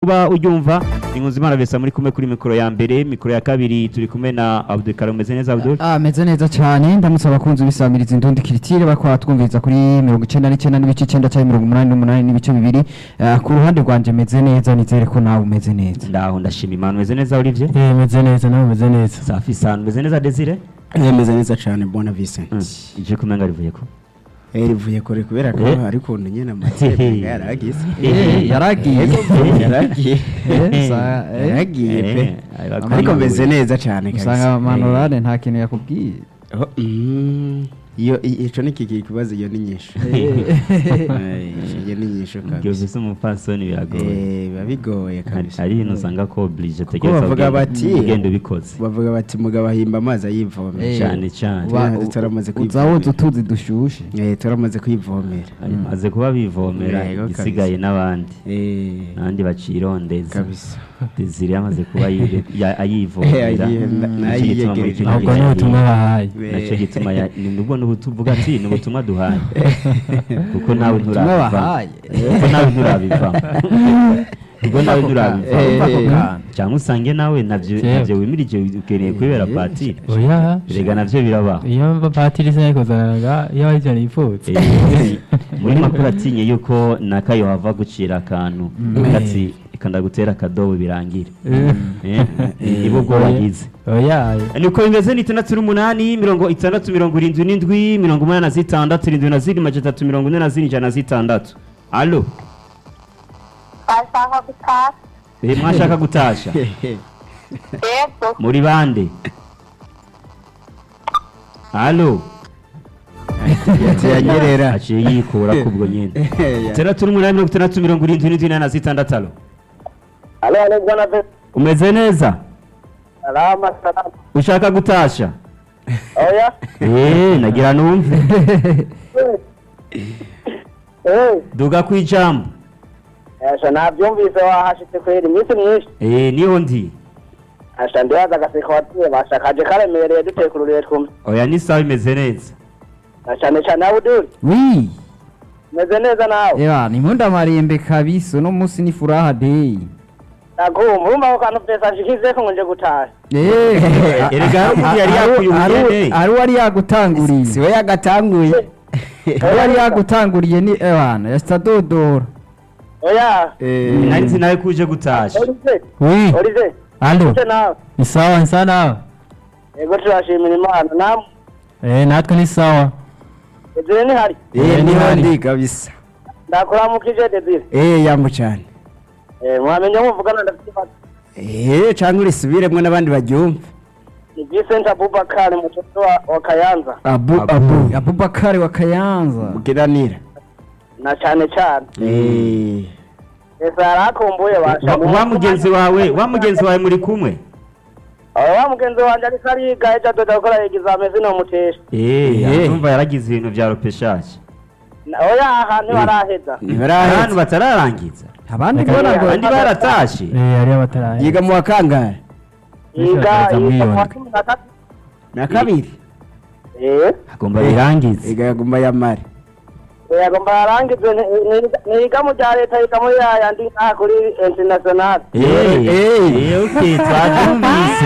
kuba uryumva ni Nkuzimana Vesa muri kumwe kuri mikoro ya mbere mikoro ya kabiri turi kumwe na Abdul Karim umeze neza Abdul Ah, meze neza cyane ndamutse abakunzi bisamiriza indundi kiritire bakwa twumviriza kuri mirongo icyenda n'icyenda n'ibice icyenda cyangwa mirongo umunani n'umunani n'ibice bibiri Ah, ku ruhande rwanjye meze neza nizere ko nawe umeze neza ndaho ndashima Imana umeze neza Olivier Eh, meze neza nawe meze neza safi sana umeze neza Desire yemeza neza cyane bona Vincent ije kumenga rivuye ko eh rivuye kure kubera ko Eh. ari ukuntu nyine amateka yaragize Eh, yaragiye yaragiye Eh, sa- eh, yaragiye pe Eh, ayo ariko bakariye. meze neza cyane usanga manorane nta kintu yakubwiye Oh, mm, iyo i- ico ni kiki kibazo iyo ni nyinshi Eh, iyo ni nyinshi Ibyo kabisa bisa umupfasoni biragoye Eh, biba bigoye Hari- kabisa hari ibintu usanga ko oblige kuko bavuga bati ugenda ubikoze bavuga bati mugabo ahimba amazi ayivomera Eh, cyane cyane uba- Twe turamaze uza woza utuzi dushushe Eh, turamaze kwivomera maze kuba bivomera Yego, kabisa. igisigaye n'abandi Eh, n'abandi bacirondeza kabisa Desire yamaze kuba yire- ya- Eh, ayivomera ayiye- na- Nicyo gituma muri nayiyegereje. kino ahubwo gihe ni ubutumwa bahaye Eh. nacyo gituma ya- ni nubwo n'ubutuvuga ati ni ubutumwa duhaye kuko nawe Ubutumwa nturabivamo bahaye. kuko nawe nturabivamo kuko nawe nturabivamo Eh, eh, cyangwa usange nawe nabyo Jewe. nabyo wimirije ukeneye kwibera patiri oya rega nabyo birabaho iyo mba patiri se kuzanaga iyo ari ijana yipfutse Eh, muri makuru atinye yuko nakayo hava gucira akantu ati kanda gutera akadobo birangire Eh, ibo ubwo wagize oya niko bimeze ni itandatu n'umunani mirongo itandatu mirongo irindwi n'indwi mirongo umunani na zitandatu irindwi na zirindwi majana atatu mirongo ine na zine ijana na zitandatu alo bashaka gutaha eh, mwashaka gutasha yego muri bande alo yanyerera aciye yikura kubwo nyine Ya- itandatu n'umunani mirongo itandatu mirongo irindwi n'indwi ine na zitandatu alo Halo, halo bwana Ve- umeze neza salama salama. ushaka gutasha Oya. Eh, nagira numve Eh, duga ku ijambo asha navyumvise wahashitse kwera iminsi myinshi. Eh, niho ndi Asha ndibaza agaseko watuye bashakaje karemereye duteye ku rurere twumwe. oya ni sawa imeze neza Na cane cane nawe uduri. wi Meze neza nawe. Ewa, ni mpunda marembe kabisa uno munsi ni furaha day Nakumva urumva ko kantu pesa nshikizeko ngo nje gutaha. Eh, erega hari umuntu yari Ari- yakuye ari- ubugeni. ari wari yagutanguriye siwe yagatanguye ari wari yagutanguriye ni ewana yasita dodora Oya. Eh, nari nzi nawe kuje gutasha Olize. wi Olize. alo Ute nawe. ni sawa ni sawa nawe Yego turashimira Imana. Nam. eh natwe ni sawa Desire ni hari. eh, niho ndi kabisa Ndakuramukije Desire. eh yambo cyane Eh, mwamenye muvugana ndafite ikibazo. eh cyangwa urisubiremwo n'abandi baryumva Ni Vincent Abubakar mtoto wa, wa Kayanza. abu abu abubakari wa kayanza mugiranira Na cane cane. eh Ese yarakumbuye basha. Wa- wa mugenzi wawe wa mugenzi wawe muri kumwe Aba wa mugenzi wanje ariko ariga ejo adoda gukora examen zino mutesha. eh Eh. urumva yaragize ibintu bya ropeshaje Na- Oya ahantu baraheza. abantu ntibarahetse batararangiza abandi Reka- mbona ngo abandi baratashe eh hariyo abataraye yiga mu wa kangahe Yiga Bishaka yiga miliyoni. kwa cumi na tatu. na kabiri Eh. agomba birangize yiga yaguma yamare Oya agomba yarangize niga mu rya leta yiga muri ya yandi ngaha kuri international. eh Eh. eh okay twabyumvise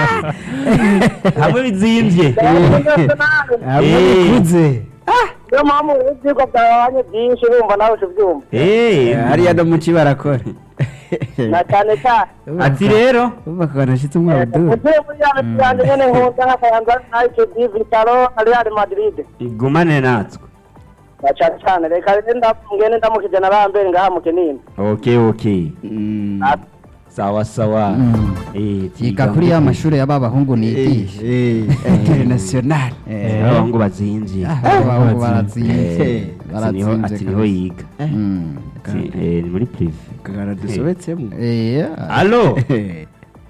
hamwe bizimvye hamwe Eh. bikuze Niyo mpamvu ivyigwa byabanye byinshi bumva nawe uvyumva. eh hariya no mu barakora Na cane cyane. ati rero umva ko nashyitse umwaka Utuye muri ya leta yanjye nyene nkunda nk'akayanza United Vitalo na Real Madrid. gumane natwe Na cane cyane reka rero ndamugende ndamukije na Rambere ngaha mu Kinini. okay okay Ah, sawa sawa Mm. eh yiga kuri ya mashuri y'aba bahungu nigisha international Eh. abahungu bazinvye abahungu Eh, baratsinze ati niho ati niho yiga Mm. Ati, eh, ni muri prive kagara dusobetsemo Eh, allo Eh,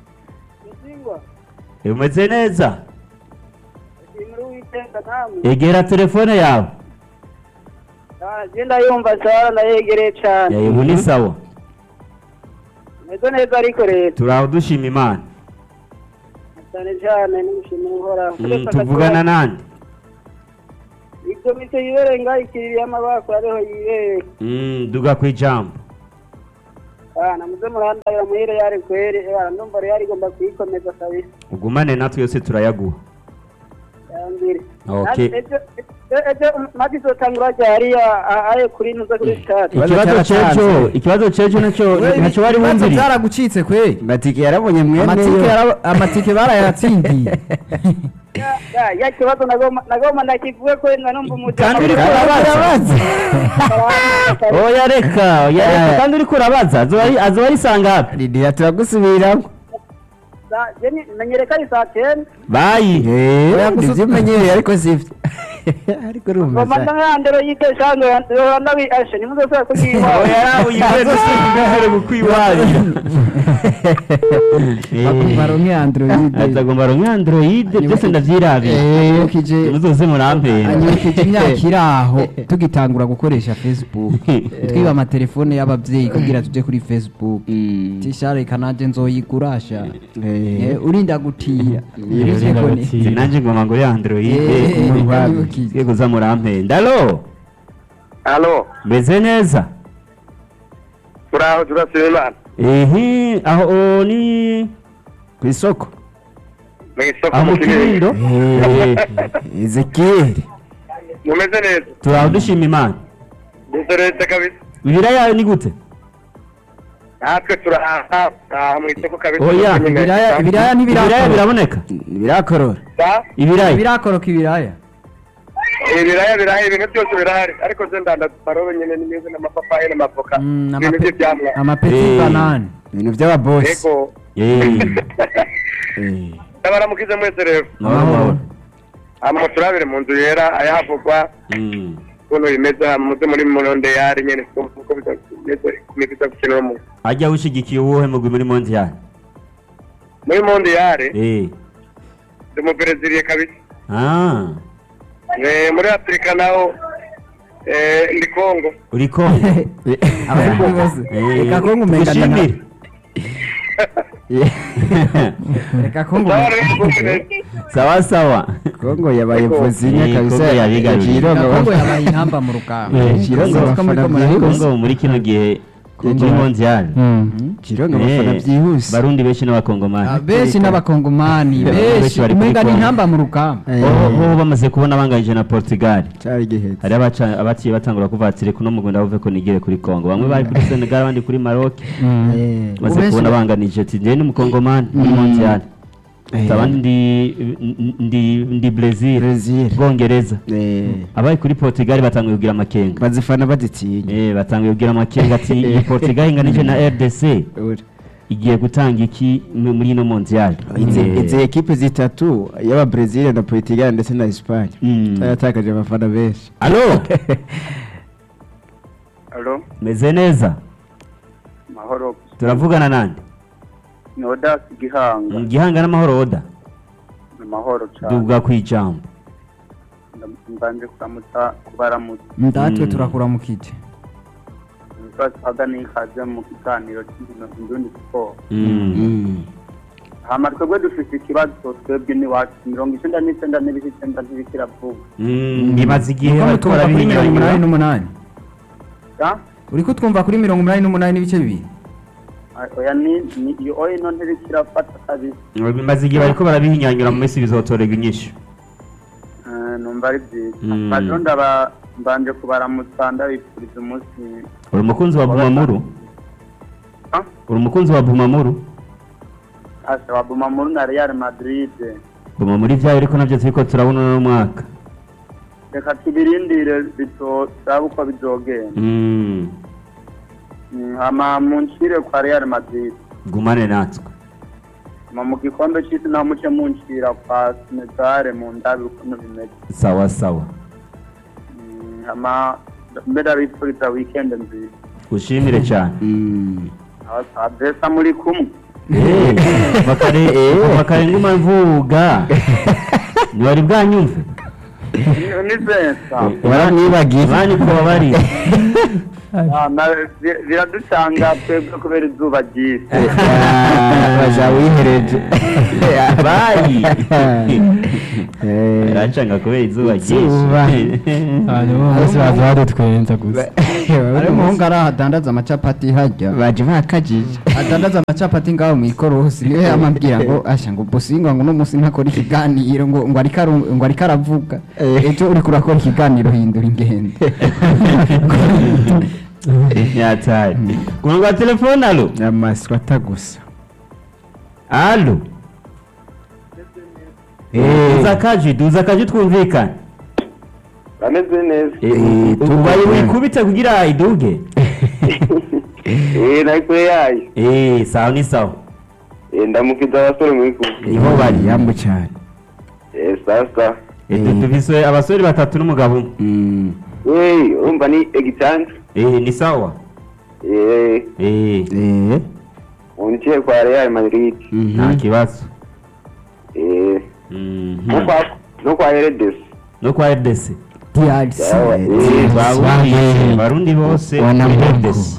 Eh, umeze neza Shimira Uwiteka namwe. egera telefone yawe Ah, Genda yumva sara ndayegereye cyane. yawe ubu ni sawa Meze neza ariko rero. turaho dushima imana Cyane cyane n'umushimira uhoraho. Mm, tuvugana nande Ibyo mise yibereye ngaho ikiriri y'amabako ariho yibereye. Mm, duga ku ijambo bana muze murandabira muhire yari kweri bana ndumva rero igomba kuyikomeza kabisa ugumane natwe yose turayaguha yambire Okay. ejo ejo- ejo mati izotangura ryari aye kuri ntuza kuri stade Ikibazo ikibazo cyaratanze. cejo ikibazo cejo nacyo ntacyo wari Ibibazo wumviriye byaragucitse kwe matike yarabonye amatike mwene yara- amatike barayatsindiye Ya- ya ya kibazo nagoma nagoma ndakivuge ko na numva umutima kandi uriko urabaza oya reka oya reka kandi uriko urabaza azoba ari- azoba ari sangapi ridira turagusubiramo jeni menyereka ari saa 10 bayi oya nivyo umenyereye ariko sivyo ariko urumva Komanda nkandero yite shango yanda bi ashe nimuzosaba kugiwa oya nawe uyibwire dusimbere gukwiwarira baronke android atagomba ronke android byose ndavyirabiye anyibukije muzoze murampera anyibukije imyaka iri aho tugitangura gukoresha facebook twiba amatelefone y'ababyeyi kugira tuje kuri facebook tishareka nanje nzoyigurasha Eh, urinda gutira urinda gutira. nanje ngoma ngo ya android Eh, anyibukije. twe kuza murampenda alo Halo meze neza turaho turasaba imana ehe aho o, ni ku isoko mu isoko aho mu kinindo Eh, ezekiyeli mumeze neza turaho dushima imana dusoretse kabisa ibiraya ni gute natwe turaha aha mu isoko kabisa Oya, ibiraya ibiraya ibiraya ntibirakoroka biraboneka birakorora ibiraya ibirakoroka ibiraya ibiraya birahari ibintu byose birahari ariko se ndanda parobe nyine n'imeze n'amapapayi n'amavoka Mm, ibintu amape- by'ibyamwa amapeti Eh. banane ibintu by'ababosi ego Eh, ndabaramukize mwese rero mahoro mahoro hama turabire mu nzu yera ayahavugwa Mm. ukuntu bimeze muze muri monondeyari nyene uko bimeze kumigisa gukenera mu ajya ushigikiye uwuhe mugwi muri mondial muri mondeyari eh ndi mu breziliye kabisa ah Eh, muri afurika naho eh, ndi kongo uri ko abarundi bose reka ko ngumenga gushimire reka ko Sawa ngumenga rero, rwose neza. sawa sawa kongo yabaye vuzinya Eh, kabisa Kongo yabigaruriye. Jirongo Kongo bafana- yabaye intamba mu rugamba Jirongo Kongo bafana ko muri byihuse. kongo muri kino gihe muri mondial Jirongo bafana Eh, byihuse barundi benshi n'abakongomani Ah, benshi n'abakongomani Benshi benshi bari umenga kuri ni Kongo. intamba mu rugamba Eh, bo bo bamaze kubona banganyije na portugal cyari gihetse hari abaca- abaciye batangura kuvatira kuno mu Rwanda bavuye ko nigere kuri Kongo bamwe bari kuri Senegal abandi kuri Maroc Eh, maze Ubenshi kubona ba- banganije ati njye ni umukongomani muri mondial Eh. abandi ndi ndi ndi Brazil Brazil. Bwongereza eh, abaye kuri Portugal batanguye kugira amakenga bazifana bazitinya eh batanguye kugira amakenga ati iyi Portugal inganije na RDC Uri. igiye gutanga iki mu- muri ino mondial izi Eh, izi ekipe zitatu y'aba Brazil na Portugal ndetse na Espagne Mm. zaratakaje abafana benshi Allo Alo, meze neza mahoro turavugana nande ni odasi gihanga gihanga n'amahoro oda ni mahoro cyane duvuga ku ijambo mbanje kuramutsa kubaramutsa ndatwe Mm. turakuramukije twasaga n'ikaze mu kiganiro cy'indino indundi siporo Mm. Mm. hama twebwe dufite ikibazo twebwe n'iwacu mirongo icyenda n'icyenda n'ibice icyenda ntibikira vuba Mm, bimaze igihe uriko bariko mutwumva kuri mirongo umunani barabihinyanyura n'umunani Ya? uriko twumva kuri mirongo umunani n'umunani n'ibice bibiri Ah, oya ni ni iyo oya ino ntibikira fata kabisa bimaze igihe bariko barabihinyanyura mu minsi bizotorerwa inyishu Eh, numva ari byiza Mm. bajo ndaba mbanje kubaramutsa ndabifuriza umunsi uri umukunzi wa bumamuru Ah? uri umukunzi wa bumamuru asa wa Bumamuru na Real Madrid bumamuru ibyawe ariko nabyo turiko turabona uno mwaka reka tubirindire bito turabe uko bizogenda Mm, Mm, hama muncire kwa Real Madrid gumane natwe hama mu gikombe c'isi naho muce muncira kwa Senegal mu ndabi ukuntu bimeze sawa sawa Mm, hama mbere abifuriza weekend nziza ushimire cyane Mm. Aba- abesa muri kumwe Eh, bakare bakare nguma mvuga ntiwari bwanyumve Ni- ni Vincent waramwibagiye bani ko bari Ah, na- bi- biraducanga twebwe kubera izuba ryinshi baja wihereje bayi Eh, iracanga kubera izuba Izuba. ryinshi hanyuma bose baza badutwenza gusa ari umuhungu ari ahadandaza amacapati hajya baje bakajije adandaza amacapati ngaho mu ikorosi niwe yamabwira ngo asha ngo bosingwa ngo uno munsi ntakora ikiganiro ngo ngo ariko aru- ngo ariko aravuga ejo uriko urakora ikiganiro hindura ingendo yataye ku murongo wa telefone alo amaswa atagusa alo duza kaji duza kaji twumvikane ameze neza ubaye wikubite kugira iduge eh nari kure yayo eh sawa ni sawa eh ndamukiza abasore muri kumwe niho bari yambu cyane eh sasa Eh, tu- tuvise abasore batatu n'umugabo umwe Mm. eh urumva ni egitanga eh ni sawa eh eh Eh. uniciye kwa Real Madrid Mhm. nta kibazo eh Mhm. no kwa no kwa Heredes no kwa RDC DRC Sawa, eh, Barundi barundi bose Wanambuku. RDC.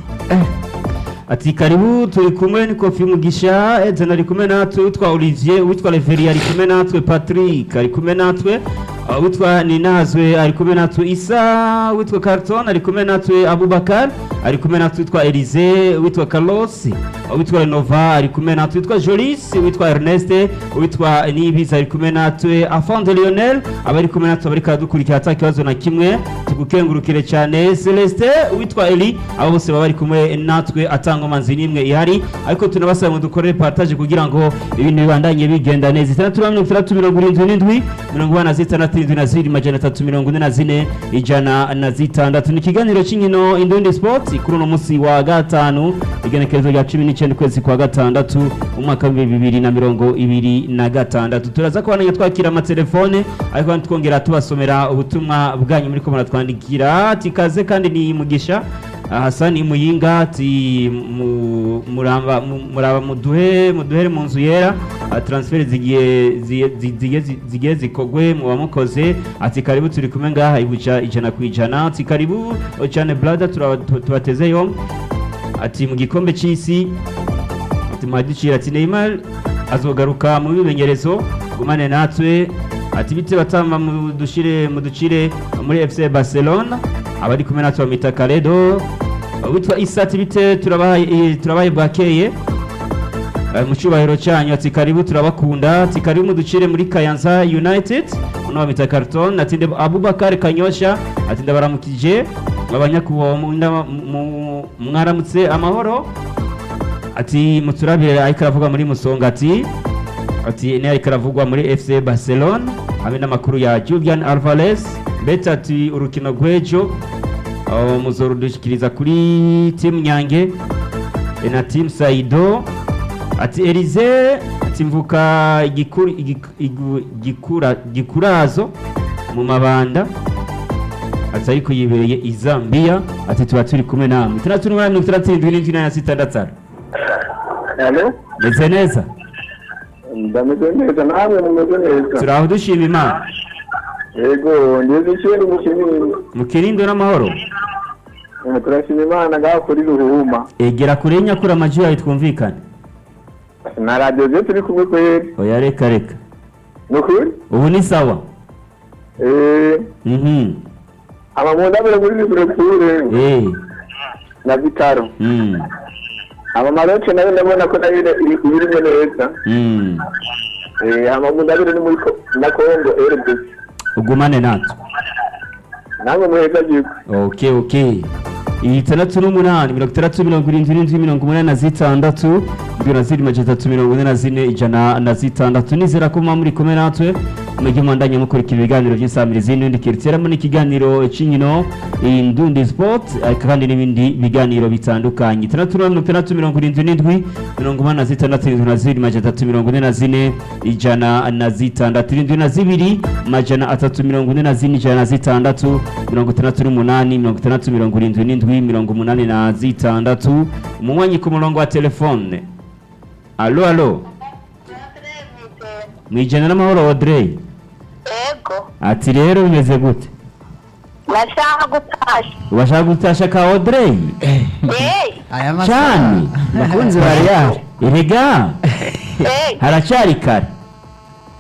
ati karibu turi kumwe ni kofi mugisha edzen ari kumwe natwe witwa olivier witwa reveri ari kumwe natwe patrick ari kumwe natwe uh, witwa ninazwe ari kumwe natwe isa witwa carton ari kumwe natwe abubakar ari kumwe natwe witwa elize witwa carlos uh, witwa renova ari kumwe natwe witwa jolis witwa ernest witwa nibiza ari kumwe natwe afande lionel abari kumwe natwe bari kadukurikira ata kibazo na kimwe tugukengurukire cyane celestin witwa eli abo bose baba bari kumwe natwe atangomanzi n'imwe ihari ariko tunabasaba ngo dukorere partage kugira ngo ibintu bibandanye bigenda neza itandatu na mirongo itandatu mirongo irindwi n'indwi mirongo ine na zitandatu irindwi na zirindwi majana atatu mirongo ine na zine ijana na zitandatu ni ikiganiro cy'inkino indundi sport kuri uno munsi wa gatanu igenekerezo rya cumi n'icyenda ukwezi kwa gatandatu umwaka w'ibihumbi bibiri na mirongo ibiri na gatandatu turaza kubandanya twakira amatelefone ariko kandi twongera tubasomera ubutumwa bwanyu muri ko muratwandikira ati kaze kandi ni mugisha Ah, Hassan Muyinga ati mu- muramba mu- muraba muduhe muduhere mu nzu yera Ah, transfer zigiye zigiye- zigiye zigiye zikogwe mu bamukoze ati karibu turi kumwe ngaha ibuja ijana ku ijana ati karibu oh, cyane brother turaba- tu- tubateze yombi ati mu gikombe cy'isi ati mwadicira ati Neymar azogaruka mu bimenyerezo gumane natwe ati bite batamba mudushire muducire muri FC Barcelona abari kumwe natwe bamita Karedo witwa Isa ati bite turabaye eh, turabaye bwakeye Eh, mu cyubahiro cyanyu ati karibu turabakunda ati karibu muducire muri Kayanza United uno bamita Carton ati nde Abubakar Kanyosha ati ndabaramukije abanyakubaho mu- nda- mu- mwaramutse amahoro ati muturabire ariko aravuga muri musonga ati ati ni ariko aravugwa muri FC Barcelona hamwe n'amakuru ya Julian Alvarez mbete ati urukino rw'ejo aho muzorudushyikiriza kuri timu Nyange e na timu Saido ati Elize ati mvuka igikuru igiku- igu- gikura gikurazo mu mabanda ati ariko yibereye i Zambia ati tuba turi kumwe namwe itandatu n'umunani mirongo itandatu n'indwi n'indwi na sitandatu Hello meze neza ndameze neza namwe mumeze neza turaho dushima imana yego ngeze ikintu mukinini mu kirindo n'amahoro Eh, turashima imana ngaho kuri ruhuma egera kure nyakura amajwi yawe twumvikane na radiyo ze turi kumwe kweri oya reka reka ni ukuri ubu ni sawa Eh, mhm amamundabire muri liverpool eh na vitaro mm amamaroke nayo ndabona ko nayo iri kubirimo neza mm Eh, amamundabire ni muri Ko- na kongo rdc ugumane natwe namwe muheza gihugu okay okay itandatu n'umunani mirongo itandatu mirongo irindwi n'indwi mirongo umunani na zitandatu indwi na zirindwi majana atatu mirongo ine na zine ijana na zitandatu nizera ko muba muri kumwe natwe mujye mwandanya mukurikira ibiganiro by'isamirizi n'ibindi kiriteramo n'ikiganiro cy'inkino indundi sport ariko kandi n'ibindi biganiro bitandukanye itandatu na mirongo itandatu mirongo irindwi n'indwi mirongo umunani na zitandatu irindwi na zirindwi majana atatu mirongo ine na zine ijana na zitandatu irindwi na zibiri majana atatu mirongo ine na zine ijana na zitandatu mirongo itandatu n'umunani mirongo itandatu mirongo irindwi n'indwi mirongo umunani na zitandatu umunywanyi ku murongo wa telefone alo alo mwijana n'amahoro audrey Ego, ati rero bimeze gute nashaka gutasha. ubashaka gutasha ka audrey Hey, aya cyane bakunzi ba Real erega hey, haracari kare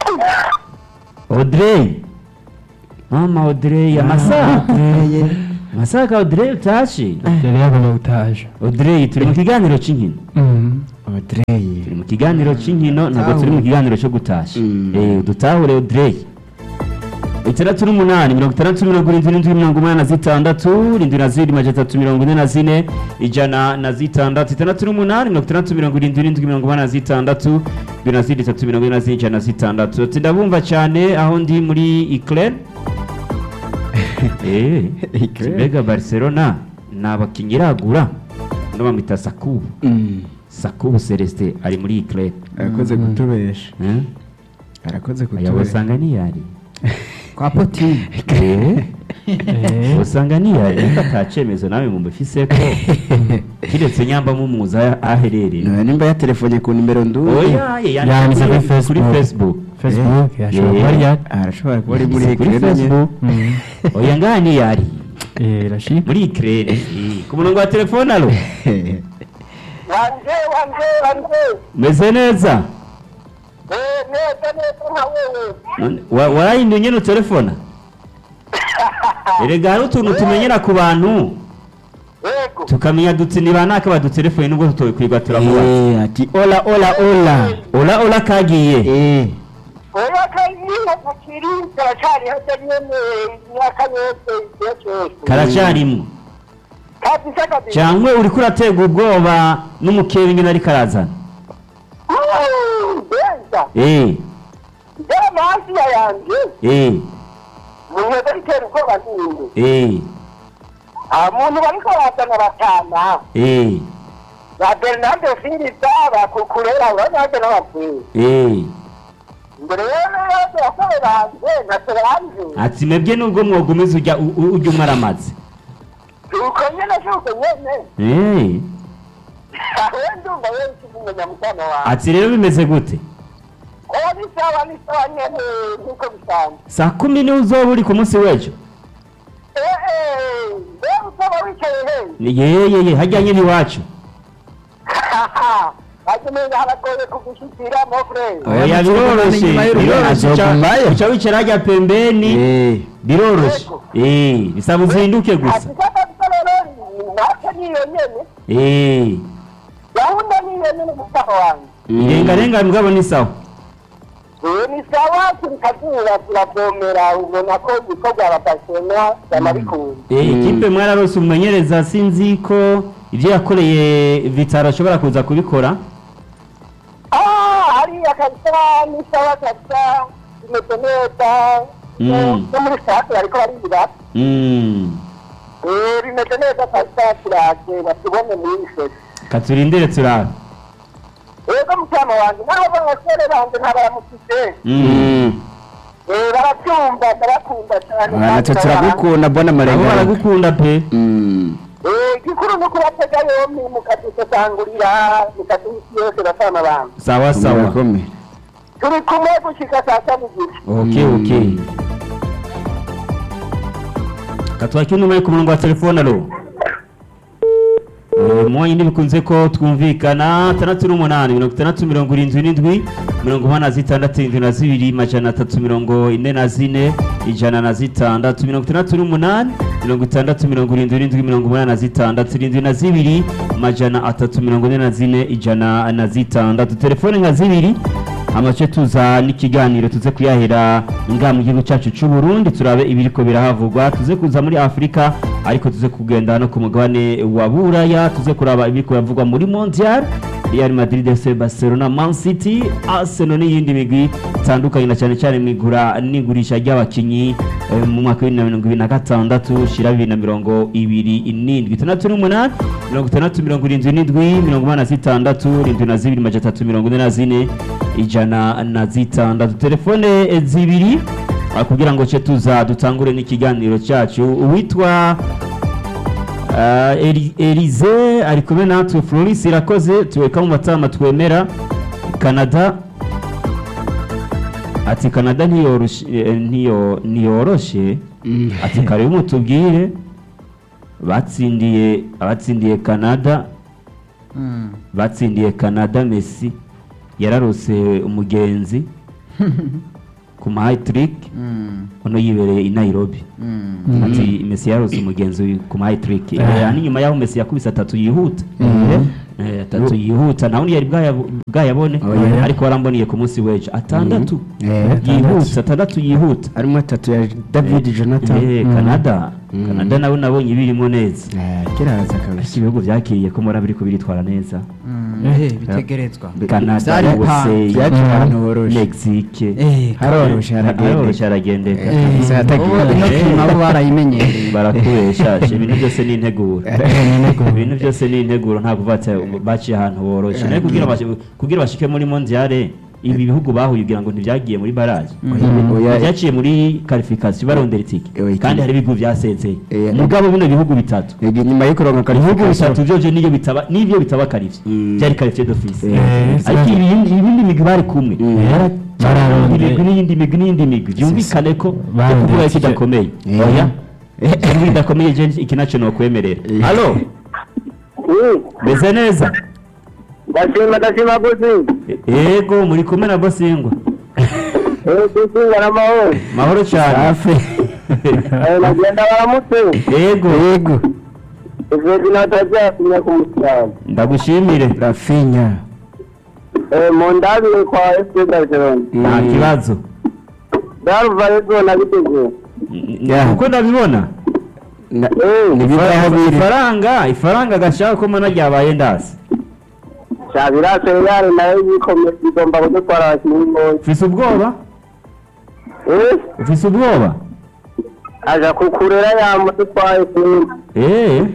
audrey mama audrey amasaha masaka Audrey utashe yari yagomba gutaje Audrey turi mu kiganiro cy'inkino Audrey turi mu kiganiro cy'inkino ntabwo turi mu kiganiro cyo gutasha Mm. eh dutahure Audrey itandatu n'umunani mirongo itandatu mirongo irindwi n'indwi mirongo umunani na zitandatu irindwi na zirindwi majana atatu mirongo ine na zine ijana na zitandatu itandatu n'umunani mirongo itandatu mirongo irindwi n'indwi mirongo umunani na zitandatu irindwi na zirindwi itatu mirongo ine na zine ijana na zitandatu ati ndabumva cyane aho ndi muri Eclair eh Eclair. mbega Barcelona ni abakinnyi iragura no bamwita Sakubu Mm. Sakubu Celestin ari muri Eclair arakoze kutubesha eh arakoze aya kutubesha wasanga niyari kwa potine Eh, usanga niyari ariko atacemezo nawe mu mbifise ko kiretse nyamba mumuza aho aherereye None nimba yatelefone ku nimero nduye oya ye Yanditse yanditse kuri kuri Facebook. Facebook facebook yashobora kuba Eh. ryari arashobora kuba ari muri Yanditse kuri ekirere nyine Facebook oya ngaha niyari eh rashika muri ikirere ku murongo wa telefone alo wanje wanje wanje meze neza Eh, neza neza nka wewe None, wa- warahinduye nyine utelefona erega hari utuntu tumenyera ku bantu yego tukamenya duti ni banaka badutelefone nubwo tutokwirwa turamubaza Eh, ati ola ola ola ola ola kagiye Eh, oya kayiha kakiri karacari hajya nyene imyaka yose igihe cyose karacarimwo kabisa kabisa cyangwa uriko uraterwa ubwoba n'umukebe nyine ariko arazana Mm, benza eh njyewe mahasiya yanje eh munyeze ritera ubwoba ninde eh nta muntu bariko bazana batana eh ba bernardo singisa bakukurera uranaje n'abapfuye eh mbere rero yose basore banje ntacyo banje ati mwebwe nubwo mwogomeza ujya u- u- ujya umwaramaze uko nyene shuko nyene eh aho ndumva wenshi umunyamutano wawe ati rero bimeze gute oya ni sawa ni sawa nyene nkuko bisanzwe saa kumi niwe uzoba uri ku munsi w'ejo eh eh mbega usaba wicaye hehe Ni- yeyeye hajya nyine iwacu bakeneye haragoye kugushikira mo frere oya biroroshe inyuma y'urugo. biroroshe uca- Azogumayo. uca wicara hajya pembeni eh, biroroshe eh bisaba uzinduke gusa ati kabisa rero natwe niyo nyene eh gahunda niyo nyene mutaho wanjye irengarenga mugabo ni sawa Eh, ni sawa turi kazuba turavomera ubona ko ibikorwa badashema banabikunda Eh, ikipe mwararose umumenyereza sinzi ko ibyo yakoreye vitaro ashobora kuza kubikora Ah, hariya kabisa ni sawa kabisa imeze neza Mm. no muri sitade bariko baribira Mm. Eh, bimeze neza kabisa turaje batubone muri iyi shoti katurindire turabe ego mutima wanjye naho abasore banjye ntabaramukije Mm. Eh, barabyumva ndabakunda cyane ah, natwe turagukunda mbona nabo amarenga baragukunda pe Mm. Eh, igikuru ni ukubatega yombi mukadusesangurira mukaduha isi yose bafana abantu sawa sawa Murakomeye. turi kumwe gushika saa saba igice okay okay katwakira numero ku murongo wa telefone alo Eh, mwanya ntibikunze ko twumvikana tandatu n'umunani mirongo itandatu mirongo irindwi n'indwi mirongo umunani na zitandatu irindwi na zibiri majana atatu mirongo ine na zine ijana na zitandatu mirongo itandatu n'umunani mirongo itandatu mirongo irindwi n'indwi mirongo umunani na zitandatu irindwi na zibiri majana atatu mirongo ine na zine ijana na zitandatu telefone nka zibiri amace tuza n'ikiganiro tuze kuyahera ngaha mu gihugu cyacu cy'u Burundi turabe ibiriko birahavugwa tuze kuza muri Afurika ariko tuze kugenda no ku mugabane wa Buraya tuze kuraba ibiriko biravugwa muri Mondial Real Madrid FC Barcelona Man City Arsenal n'iyindi migwi itandukanye na cyane cyane mu igura n'igurisha ry'abakinyi eh, mu mwaka wa bibiri na mirongo ibiri na gatandatu shira bibiri na mirongo ibiri n'indwi itandatu n'umunani mirongo itandatu mirongo irindwi n'indwi mirongo umunani na zitandatu irindwi na zibiri majana atatu mirongo ine na zine ijana na zitandatu telefone eh, zibiri ah, kugira ngo ce tuza dutangure n'ikiganiro cyacu uwitwa ah, Eri- Elize ari kumwe natwe Floris irakoze tuweka mu matama twemera Canada ati Canada ntiyoroshe eh, ntiyo- ntiyoroshe Mm. ati karibu mutubwire batsindiye abatsindiye Canada Mm. batsindiye Canada Messi yararose umugenzi ku ma hat-trick Mm, uno yibereye i Nairobi mm. ati Messi yarose umugenzi ku ma hat-trick Eh. Eh, hanyuma nyuma yaho Messi yakubise atatu yihuta Eh, atatu yihuta nawe yari bwaya- bwayabone Oya. ariko waramboniye ku munsi w'ejo atandatu Eh, yihuta atandatu yihuta harimo atatu ya david jonathan Eh, Canada Canada nawe nabonye birimo neza Eh, kiraza Ese kabisa ibihugu byakiriye ko mora biriko biritwara neza Mm, eh, bitegerezwa Canada Vyari USA byaje ahantu horoshe Mexique Eh, haroroshe haroroshe haragendeka haragendeka eh, Kabisa, yatagiye. ubu ino kintu nabo barayimenyereye barakubesha ibintu byose ni integuro ibintu byose ni integuro ntabwo bata baciye ahantu boroshe nayo kugira bashi- kugira bashike muri mondiale ibi bihugu bahuye ugira ngo ntibyagiye muri baraje Oya, byaciye muri qualification barondera itike Oya, kandi hari ibihugu byasezeye Eh, mugabo bino bihugu bitatu Ego, nyuma yo kuronka ibihugu qualification bitatu byoje niyo bitaba nibyo bitaba qualifié Mm. byari qualifié d'office Eh, ariko ibindi ibindi migwi bari kumwe Mm. Bararondeye. imigwi n'iyindi migwi n'iyindi migwi byumvikane ko Barondeye kuvuga ko itike. idakomeye Eh. oya ikigo idakomeye je iki nacyo nokwemerera Eh. alo meze neza ndashima ndashima gusi yego muri kumwe na bosingwa gusinga n'amahoro mahoro cyane safi Eh, nagenda baramutse yego yego ivedi natazakumya ku musaraba ndagushimire rafinya Eh, mu ndabire kwa fc barcelona nta kibazo daruva yego nabiteguye Yeah. uko ndabibona Na- Eh, nibivaho biri ifaranga ifaranga gashaka ko mana ryabaye ndasi shabira seriyari nayo yikomeye igomba kudutwara abakinnyi bose ufise ubwoba Eh, ufise ubwoba aja kukurera yamudutwaye sinzi eh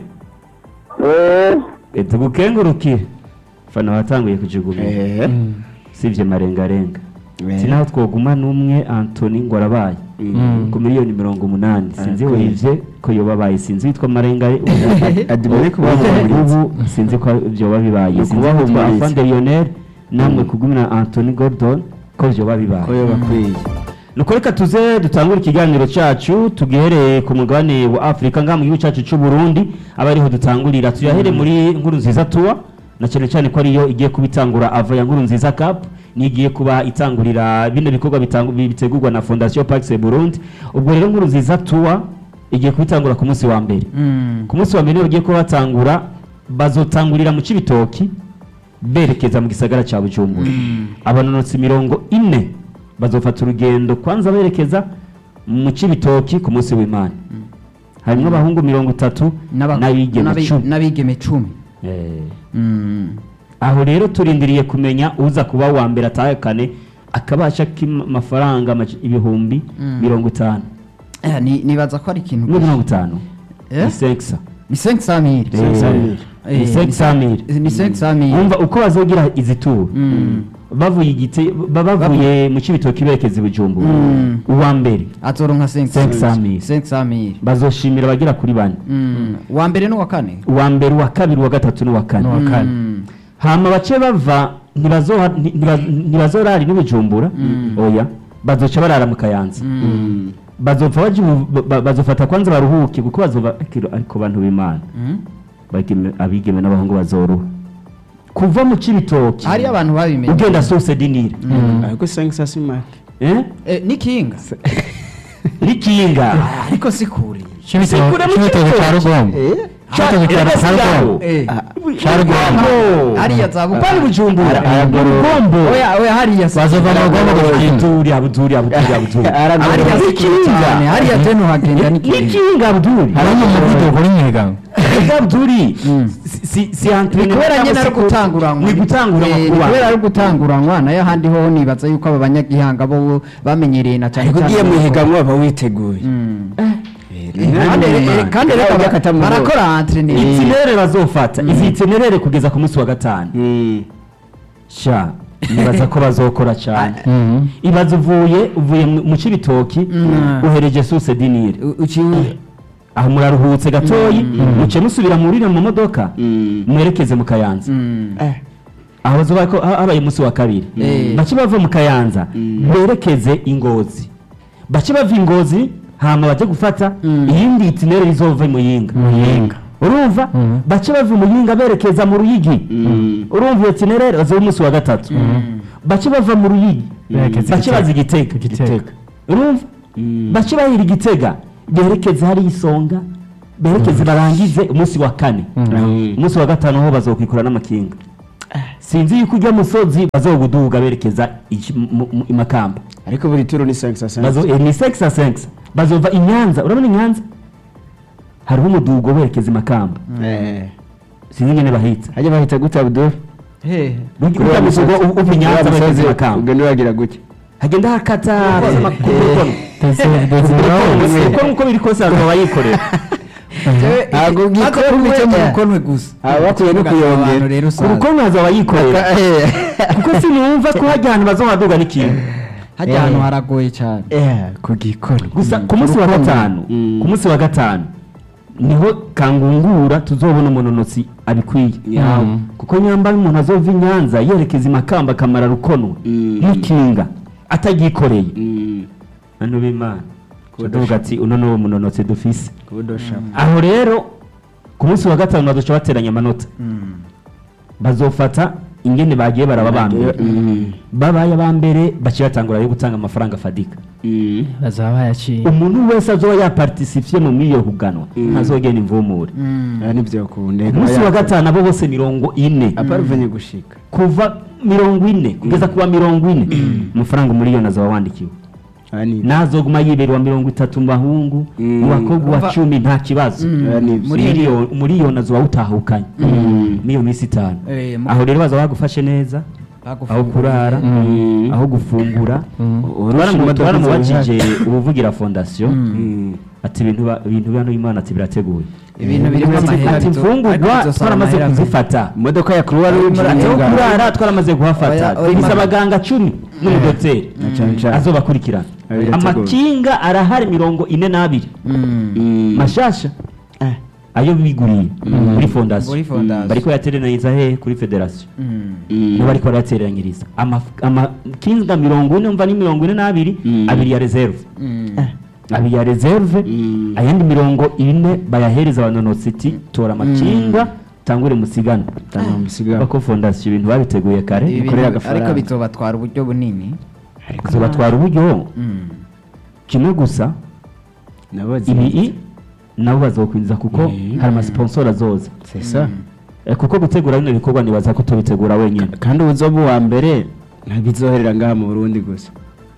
Eh, tugukengurukire fana watanguye kujugumira Eh, sivye marengarenga Eh. sinaho twoguma n'umwe antoni ngo arabaye Mm. ku miliyoni mirongo umunani sinzi Arakwiye. wivye ko yoba abaye sinzi witwa marengare adimere kubahumuriza ubu sinzi ko vyoba bibaye Ni sinzi witwa ukubahumuriza. afande lionel namwe kugumira antoni gordon ko vyoba ko bibaye yoba akwiye nuko reka tuze dutangure ikiganiro cyacu tugihereye ku mugabane wa afurika ngaha mu gihugu cyacu cy'u burundi aba ariho dutangurira tuyahere muri nkuru nziza tuwa na cyane cyane ko ariyo igiye kuba itangura ava ya nkuru nziza cup niyo igiye kuba itangurira bino bikorwa bitangu- bi- bitegurwa na fondation pax burundi ubwo rero nkuru nziza tuwa igiye kuba itangura ku munsi wa mbere Mm. ku munsi wa mbere niho bagiye kuba batangura bazotangurira mu cibitoki berekeza mu gisagara cya bujumbura abanonotsi mirongo ine bazofata urugendo kwanza berekeza mu cibitoki ku munsi w'imana harimo abahungu mirongo itatu N'aba- n'abigeme n'abi- cumi n'abigeme cumi Eh, Mm. aho rero turindiriye kumenya uza kuba wa mbere atahekane akabasha k'amafaranga amaji- ibihumbi Mm. mirongo itanu Eh, ni- nibaza ko ari ikintu no mirongo itanu Eh? ni sekisa ni 500 Eh, 500 Eh, ni sekisa mili ni 500 wumva uko bazogira izi turu Mm. bavuye igite ba- bavuye mu cibitoki berekeza i bujumbura Mm. uwa mbere azoronka 500 500 500 bazoshimira abagera kuri bane Mm. wa mbere n'uwa kane uwa mbere uwa kabiri uwa gatatu n'uwa kane N'uwa kane. Mm. hama bace bava ntibazoha- nti- ntiba- ntibazorara i bujumbura oya bazoca barara mu kayanza Mm. bazopfa baja mu- ba- ba- bazofata kwanza baruhuke kuko bazova ariko- ariko bantu b'imana Mm. bageme- abigeme n'abahungu bazoruha kuva mu cibitoki hari abantu babimenye ugenda sose dinire ariko sangisa simake eh Eh, ni kinga n'ikinga ariko si kure Cibitoke Sikure mu Cibitoke Cibitoke. cya Rugombo Cibitoke cya Erega Rugombo sigaho. Eh. cya Rugombo hariya za Bukombe. bari bujumbura aragorora. oya oya hariya si bazova mu Rugombo gukinga abuduri abuduri abuduri abuduri hariya si kure cyane hariya je nuhagenda ni kinga n'ikinga abuduri harimo umuvuduko uri mwigango Erega abuduri si- si si ni entraînement kubera nyine cyangwa ari se ku- gutanguranwa ni gutanguranwa Eh, ku ni bana. kubera ari gutanguranwa nayo ahandi ho nibaza yuko aba banyagihanga bo bamenyereye na cyane ariko ugiye mu higanwa waba witeguye Mm. Eh, kandi eh, kandi reka Ujya kata mu barakora entreneur itinerere bazofata izi itinerere kugeza ku munsi wa gatanu Mm. sha nibaza ko bazokora cyane ibaza uvuye uvuye mu mu cibitoki Mm. uhereje suse dinire U- uciye aho muraruhutse gatoyi muce musubira murire mu modoka Mm. mwerekeze mu kayanza Mm. Eh, aho bazoba ko ha- habaye umunsi wa kabiri Eh. bace bava mu kayanza Mm. berekeze ingozi bace bava ingozi hama baje gufata Mm. iyindi itinere izova mu yinga Muyinga. urumva Mm. bace bava mu yinga berekeza mu ruyigi Mm. urumva iyo itinere bazoba umunsi wa gatatu bace bava mu ruyigi Berekeza bace Igitega. baza igitega Igitega. urumva bace bahira igitega berekeze hari isonga berekeze barangize umunsi wa kane umunsi wa gatanu ho bazokwikura n'amakinga sinzi yuko ujya musozi bazoguduga berekeza iki- mu- mu- i makamba ariko buri turo ni 5 Bazo- eh, ni sexa sexa bazova i nyanza urabona i nyanza hariho umudugo berekeza i makamba eh sinzi ingene bahitsa hajya bahita gute Abdul hehe ujya musogo uva i nyanza berekeza i makamba ubwo niwagira gutya hagenda hakata Desire uko nuko biri kose hazaba yikorera Ntabwo Maze gikorwe, kubica mu eh. rukonwe gusa aba bakwiye no Abantu kuyongera rero ku usanga rukono hazaba yikorera kuko sinumva ko hajya ahantu bazohaduga n'ikintu hajya ahantu haragoye cyane eh ku gikono gusa ku munsi wa gatanu Mm. ku munsi wa gatanu niho kangungura tuzobona umunonotsi abikwiye Mm. kuko nyamba umuntu azova i nyanza yerekeza i makamba akamara rukono Mm. n'ikinga atagikoreye Mm. hano b'imana tuvuga ati uno ni uwo munonotsi dufise kubudosha aho rero ku munsi wa gatanu bazoca bateranya amanota bazofata ingene bagiye baraba ba mbere Mm. babaye aba mbere baciye batangura yo gutanga amafaranga afadika Mm. bazaba bayaciye umuntu wese azoba yapartisifiye mu iyo huganwa ntazogenda imvumure Ah, nibyo kunde umunsi wa gatanu abo bose mirongo ine aparvenye gushika kuva mirongo ine kugeza kuwa mirongo ine amafaranga umuriyoni azaba wandikiwe Ah, ni nazoguma yibera wa mirongo itatu mu bahungu Mm. mu bakobwa wa Umva- cumi nta kibazo Ah, nibyo. Muri- Miliyoni- umuriyoni azoba wutahukanye n'iyo minsi itanu Eh, mu- aho rero bazaba bagufashe neza aho kurara Mm. aho gufungura Urusha imodoka twaramubajije ubuvugira fondasiyo Mm. ati ibintu ba- ibintu bya Imana ati birateguye ibintu birimo Ati- amahera ati bizo- imfungurwa ariko bizosaba twaramaze amahera menshi. kuzifata imodoka ya Croix Rouge ati aho n'ingano. kurara twaramaze kuhafata Oya, oya, dufise Imana- abaganga cumi n'umudoteri Na cane cane. azobakurikirana Ah, birateguye. amakinga arahari mirongo ine n'abiri Mm. Mm. mashasha Eh. ayo biguriye muri fondasiyo Muri fondasiyo. bariko yateraniriza he kuri federasiyo Mm. Mm. nibo bariko barayateranyiriza Amaf- amakinga mirongo ine umva ni mirongo ine n'abiri Mm. abiri ya reserve Mm. abiri ya reserve Mm. ayandi mirongo ine bayahereza abanonotsi iti tora amakinga tangure musigana Tanga umusigano. bako fondasiyo ibintu babiteguye kare Ibi Bikorera bintu- agafaranga. ariko bizobatwara uburyo bunini zibatwara uburyo Mm. kimwe gusa nabo ibi nabo bazokwinjiza kuko Mm. hari amasiponsoro azoza c'est ça Eh, kuko gutegura bino bikorwa nibaza ko tubitegura wenyine kandi ubuzoba uwa mbere ntabizoherera ngaha mu Burundi gusa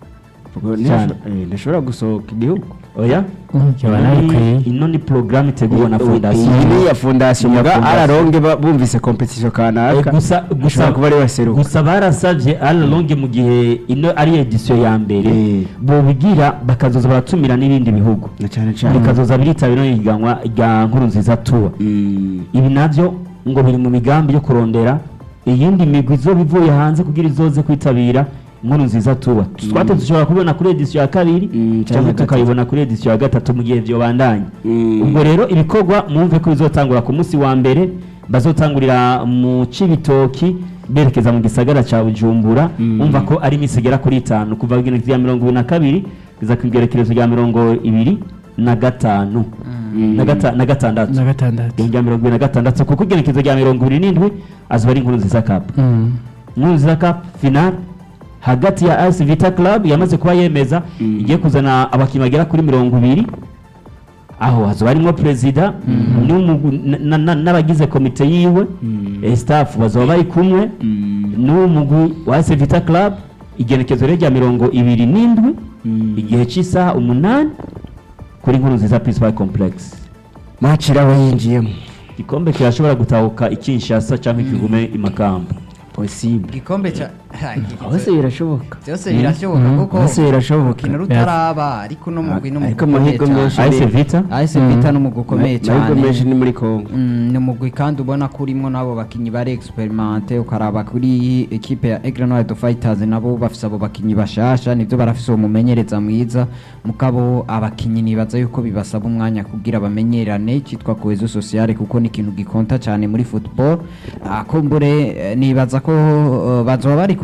Ubwo Cyane. ntashobora- eh, ntashobora gusohoka igihugu oya kiba Ino nabikwiye ni- ino ni porogaramu itegurwa na iyi fondasiyo ni iya fondasiyo Iya muga fondasiyo. araronge ba- bumvise competition Eh, kanaka gusa gusa ashobora kuba ari baseruka gusa barasabye alonge mu gihe ino ari edisiyo ya mbere Eh. bobigira bakazoza baratumira n'ibindi bihugu na cyane cyane bikazoza biritabira ihiganwa rya nkuru nziza tuba Mm. ibi nabyo ngo biri mu migambi yo kurondera iyindi migwi izoba ivuye hanze kugira izoze kwitabira inkuru nziza tuba twate dushobora kubibona kuri edisiyo ya kabiri Mm, cyangwa cyangwa ya gatatu. tukayibona kuri edisiyo ya gatatu mu gihe vyobandanya Mm. ubwo rero ibikorwa mwumve ko bizotangura ku munsi wa mbere bazotangurira mu cibitoki berekeza mu gisagara ca bujumbura Mm. umva ko ari iminsi igera kuri itanu kuva ku igenekerezo rya mirongo ibiri na kabiri kugeza ku igenekerezo rya mirongo ibiri na gatanu na gata- na gatandatu na gatandatu rya mirongo ibiri na gatandatu kuko igenekerezo rya mirongo ibiri n'indwi azoba ari inkuru nziza cup Mm. inkuru nziza cup final hagati ya AS Vita Club yamaze kuba yemeza Mm. igiye kuzana abakinnyi bagera kuri mirongo ibiri aho hazoba harimo perezida n'umugu- na- na- na- n'abagize komite yiwe Mm. eh, staff bazoba bari kumwe Mm. n'umugwi wa AS Vita Club igenekezo rero rya mirongo ibiri n'indwi Mm. igihe cy'isaha umunani kuri inkuru nziza Principal Complex match iraho yinjiyemo igikombe kirashobora gutahuka i Kinshasa cyangwa ikigume i Makamba possible igikombe cya hose birashoboka byose birashoboka kuko hose birashoboka urukino rutaraba ariko uno mugwi ni Ariko umugwi ukomeye amahirwe menshi cyane AS Vita AS Vita ni umugwi ukomeye amahirwe menshi cyane ni muri Congo Mm, ni umugwi kandi ubona ko urimo n'abo bakinnyi bari experimente ukaraba kuri ekipe ya Aigle Noir Fighters nabo bafise abo bakinnyi bashasha nivyo barafise uwo mumenyereza mwiza mugabo abakinnyi nibaza yuko bibasaba umwanya kugira bamenyerane cyitwa cohesion sociale kuko ni ikintu gikonta cyane muri football Ah, kumbure eh, nibaza ko eh, bazoba bari kuri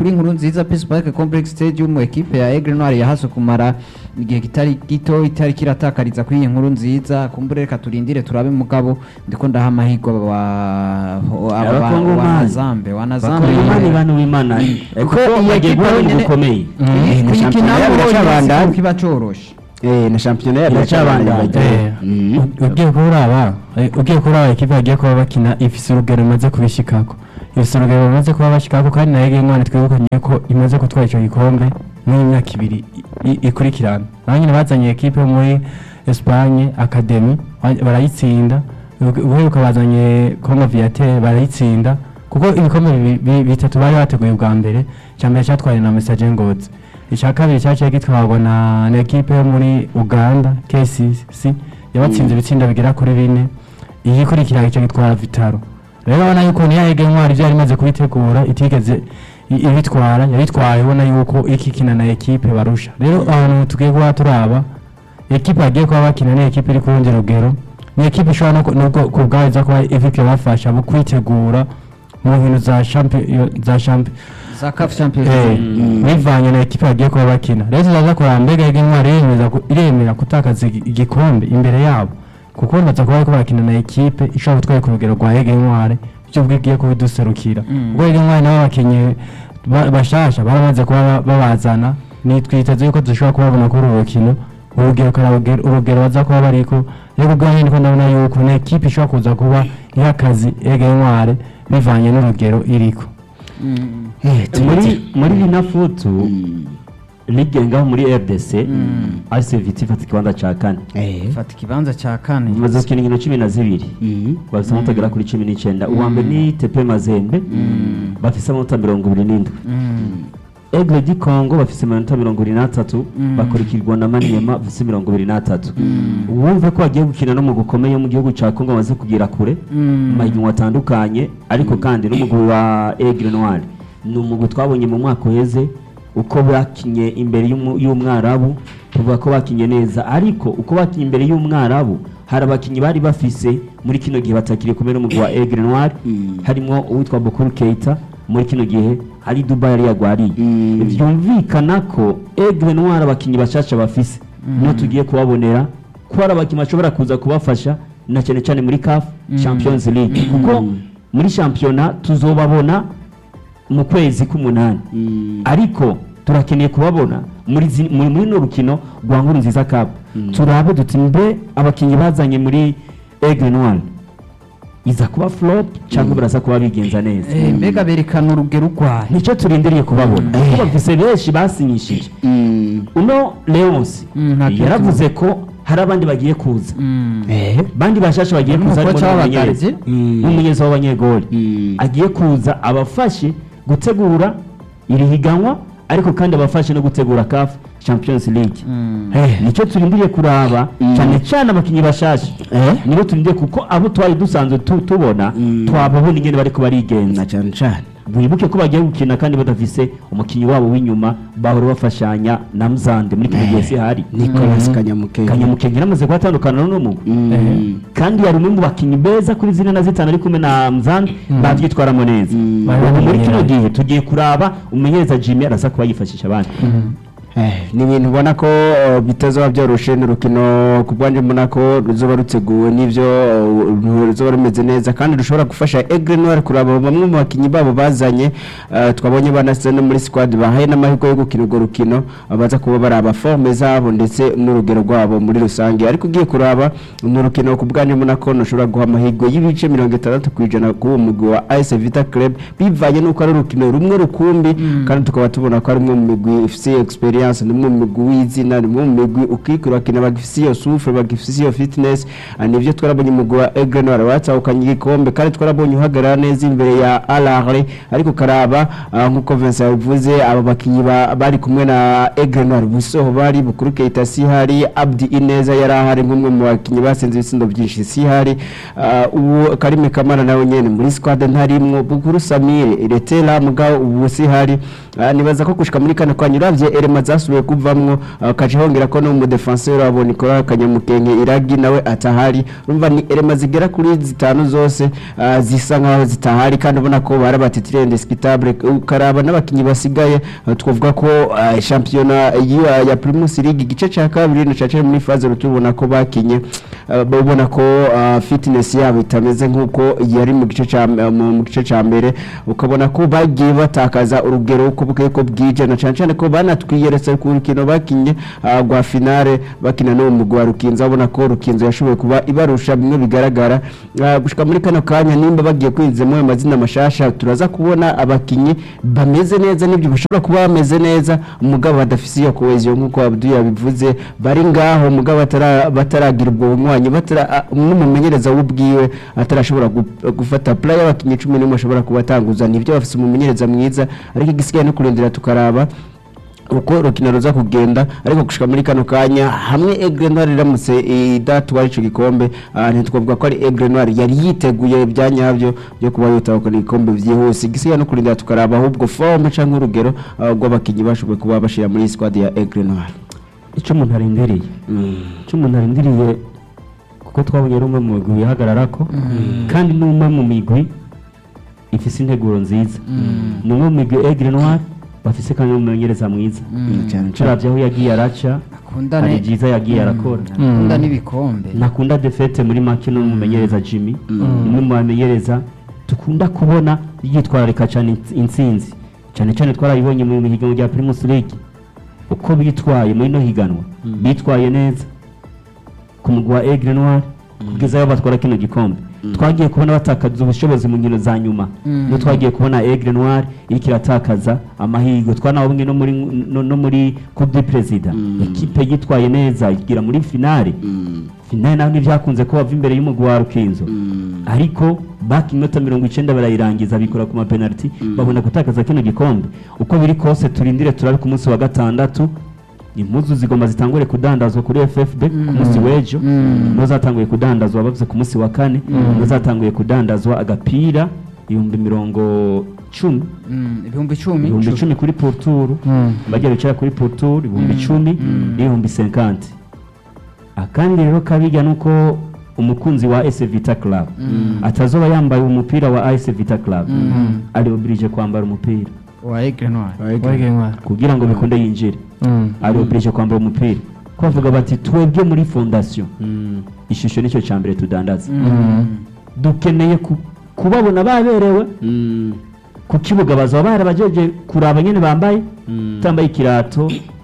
kuri inkuru nziza Peace Park Complex Stadium ekipe ya Aigle Noir yahase kumara igihe kitari gito itari kiratakariza kuri iyi nkuru nziza kumbure reka turindire turabe mugabo ndiko ndaha amahirwe aba aba- aba- Abakongomani. wanazambe wanazambe bakongomani bantu b'imana kuko iyi bagiye ekipe guhura yonyene- bukomeye iyi- na kuyikina shampiyona yabo bonyene iracabandanya. si kiba coroshe Eh, na shampiyona yabo Iracabandanya. iracabandanya. Eh, Mhm. ugiye kuraba eh, ugiye kuraba ekipe bagiye kuba bakina ifise urugero imaze kubishikako ifise urugero imaze kuba bashikako kandi nayo Gengwane twibukanye ko imaze gutwara ico gikombe muri imyaka ibiri i- i- ikurikirana naho nyine bazanye ekipe yo muri Espagne Academy ba- barayitsinda uheruka bazanye Congo Viateur barayitsinda kuko ibikombe bibi- bi- bitatu bari bateguye ubwa mbere icya mbere cyatwaye na Message Ngozi icya kabiri cyaciye gitwarwa na na ekipe yo muri Uganda KCC yabatsinze ibitsinda bigera kuri bine iyi ikurikira icyo gitwara Vitaro rero urabona yuko niyo yega intwari byari imaze kubitegura itigeze i- ibitwara yabitwaye ubona yuko ikikina na ekipe barusha rero ahantu tugiye kuba turaba ekipe bagiye kuba bakina ni ekipe iri ku rundi rugero ni ekipe ishobora no ku- nubwo ku bwayo iza kuba ifite bafasha mu kwitegura mu nkino za champion za champion za CAF Champions Eh, League bivanye na ekipe bagiye kuba bakina rero tuzaza kuraba mbega yega intwari iremeza ku- iremera gutakaza igi- igikombe imbere yabo kuko baza kuba bariko barakina na ekipe ishobora gutwara ku rugero rwa yega intwari byo bwigiye kubiduserukira ubwo yega intwari nabo bakinyi ba- bashasha baramaze kuba ba- babazana nitwiteze yuko dushobora kubabona kuri uru rukino urugero karabugero urugero baza kuba bariko rero ubwo nyine niko ndabona yuko ni ekipe ishobora kuza kuba iha akazi yega intwari bivanye n'urugero iriko Eh, muri muri binafutu ligue ngaho muri rdc AS Vita ifata ikibanza ca kane Eh. fata ikibanza cya kane imaze gukina inkino cumi na zibiri Mhm. bafise amanota agera kuri cumi n'icyenda uwa mbere ni tepe mazembe bafise amanota mirongo ibiri n'indwi Aigle du Congo bafise amanota mirongo ibiri n'atatu bakurikirwa na Maniema bafise mirongo ibiri n'atatu wumve ko bagiye gukina no mu gukomeye mu gihugu ca Congo bamaze kugera kure mu mahiganwa atandukanye ariko kandi n'umugwi wa Aigle Noir ni umugwi twabonye mu mwaka uheze uko bakinye imbere y'umu- y'umwarabu tuvuga ko bakinye neza ariko uko bakinye imbere y'umwarabu hari abakinyi bari bafise muri kino gihe batakiri kumwe n'umugwi wa Aigle Noir harimo uwitwa Bokuru Keita muri kino gihe hari Dubai yari yagwariye Mm. vyumvikana ko Aigle Noir abakinyi bashasha bafise niyo tugiye kubabonera ko hari abakinyi bashobora kuza kubafasha na cyane cyane muri CAF Champions League kuko muri shampiyona tuzobabona mu kwezi k'umunani Mm. ariko turakeneye kubabona muri zi- muri muri no rukino rwa nkuru nziza cup turabe duti mbe abakinnyi bazanye muri Aigle Noir iza kuba flop cyangwa baraza kuba bigenza neza Eh, mbega berekana urugero urwaye nicyo turindiriye kubabona kuko bafise benshi basinyishije Mm. uno Leonce Mm, nta kibazo. yaravuze ko hari abandi bagiye kuza Mm. Eh. bandi bashasha bagiye Harimo kuza umukoca harimo w'abagarizi. n'umumenyereza Mm. n'umumenyereza w'abanyegoli Mm. agiye kuza abafashe gutegura iri higanwa ariko kandi abafashe no gutegura CAF Champions League Mm. Eh, nicyo turindiriye kuraba Mm. cyane cyane abakinnyi bashasha Eh. nibo turindiriye kuko abo twari dusanzwe tu- tubona Mm. twababona ingene bariko barigenza na cyane cyane wibuke ko bagiye gukina kandi badafise umukinnyi wabo w'inyuma bahora bafashanya na Mzande muri kino gihe sihari Nicolas Kanyamukenge Kanyamukenge yaramaze kuhatandukana n'umugwi Mm. kandi yari umwe mu bakinnyi beza kuri zine na zitanu ari kumwe na Mzande bavyitwaramo neza Mm. ubu muri kino gihe tugiye kuraba umumenyereza Jimmy araza kuba yifashisha abandi Eh, ni ibintu ubona ko uh, bitazoba byoroshe ni urukino ku bwanjye mbona ko ruzoba ruteguwe n'ibyo uh, ruzoba rumeze neza kandi rushobora gufasha Aigle Noir kuraba bamwe mu bakinnyi babo bazanye uh, twabonye banase no muri squad bahaye n'amahirwe yo gukina urwo rukino uh, baza kuba baraba forme zabo ndetse n'urugero rwabo muri rusange ariko ugiye kuraba ni urukino ku bwanjye mbona ko ntushobora guha amahirwe y'ibice mirongo itandatu ku ijana k'uwo mugwi wa AS Vita Club bivanye n'uko ari urukino rumwe rukumbi kandi tukaba tubona ko ari umwe mu migwi ifite experience ni umwe mu migwi w'izina ni umwe mu migwi ukikura bakina bagifite iyo souffle bagifite iyo fitness Ah, nivyo twarabonye umugwi wa Aigle Noir watahukanye igikombe kandi twarabonye uhagarara neza imbere ya Al Ahly ariko karaba ah, nk'uko Vincent yabivuze aba bakinyi ba- bari kumwe na Aigle Noir Busoho bari Bukuru Keita Sihari Abdi Ineza yari ahari nk'umwe mu bakinyi basenze ibitsindo byinshi Sihari Ah, ubu Karime Kamara nawe nyene muri squad ntarimwo Bukuru Samir Retela mugabo ubu Sihari ah, nibaza ko gushika muri kano kanya uravye elema zasubiye kuvamwo ah, kaje hongera ko no mu defenseur wabo Nicolas Kanyamukenge Iragi nawe atahari urumva ni elema zigera kuri zitanu zose ah, zisa nkaho zitahari kandi ubona ko barabatitire indiscutable ukaraba n'abakinyi basigaye ah, twavuga ko ah, shampiyona ya, ya Primus League igice ca kabiri na cace muri phase rutubona ko bakinye ah, babona ko ah, fitness yabo itameze nkuko yari mu gice ca mu mu gice ca mbere ukabona ko bagiye batakaza urugero uko bukeye ko bwije na cyane cyane ko banatwiyeretse ku rukino bakinye ah, rwa finale bakina no mu rwa rukinzo abona ko rukinzo yashoboye kuba ibarusha bimwe bigaragara Ah, gushika muri kano kanya nimba bagiye kwinzemo ayo mazina mashasha turaza kubona abakinyi bameze neza n'ibyo bashobora kuba bameze neza umugabo badafise iyo cohesion nkuko Abdul yabivuze bari ngaho umugabo batara bataragira ubwo bunywanyi batara ah, n'umumenyereza w'ubwiwe atarashobora gu- gufata play y'abakinyi 11 ashobora kubatanguza nibyo bafise umumenyereza mwiza ariko igisigaye no kurindira tukaraba uko rukino ruza kugenda ariko gushika muri kano kanya hamwe Aigle Noir iramutse idatwara ico gikombe ah, ntitwavuga ko ari Aigle Noir yari yiteguye byanyabyo byo kuba yotahukana igikombe vyihuse igisigaye no kurindira tukaraba ahubwo forme canke urugero ah, rw'abakinyi bashoboye kuba bashira muri squad ya Aigle Noir icyo umuntu arindiriye icyo umuntu arindiriye kuko twabonye ari umwe mu migwi wihagararako kandi ni umwe mu migwi ifise integuro nziza ni umwe mu migwi Aigle Noir bafise kandi n'umumenyereza mwiza cyane turavye aho yagiye araca akunda hari ne- byiza yagiye arakora akunda n'ibikombe nakunda defete muri make n'umumenyereza Jimmy umwe mu bamenyereza dukunda kubona yitwararika cyane ins- intsinzi cyane cyane twarayibonye mu higanwa rya Primus League uko bitwaye muri no higanwa bitwaye neza ku mugwi wa Aigle Noir kugeza aho batwara kino gikombe twagiye kubona batakaza ubushobozi mu nkino za nyuma no twagiye kubona Aigle Noir iriko iratakaza amahirwe twanabonye no muri no, no muri Coupe du President ekipe yitwaye neza igira muri finale finale naho ntibyakunze ko bava imbere y'umugwi wa Rukinzo ariko baki iminota mirongo icenda barayirangiza bikora ku mapenaliti babona gutakaza kino gikombe uko biri kose turindire turabe ku munsi wa gatandatu impuzu zigomba zitangure kudandazwa kuri FFB ku munsi w'ejo niho zatanguye kudandazwa bavuze ku munsi wa kane niho zatanguye kudandazwa agapira ibihumbi mirongo cumi Mm, ibihumbi icumi ibihumbi icumi kuri poruturu bajya bicara kuri poruturu ibihumbi icumi n'ibihumbi senkanti akandi rero kabijya ni uko umukunzi wa AS Vita Club atazoba yambaye umupira wa AS Vita Club ari oblige kwambara umupira wa Aigle Noir Aigle Noir. kugira ngo bikunde yinjire Mm. ari oblige kwambara umupira ko bavuga bati twebwe muri fondation ishusho nicyo cya mbere tudandaza dukeneye ku- kubabona baberewe ku kibuga bazaba barabajeje kuraba nyene bambaye utambaye ikirato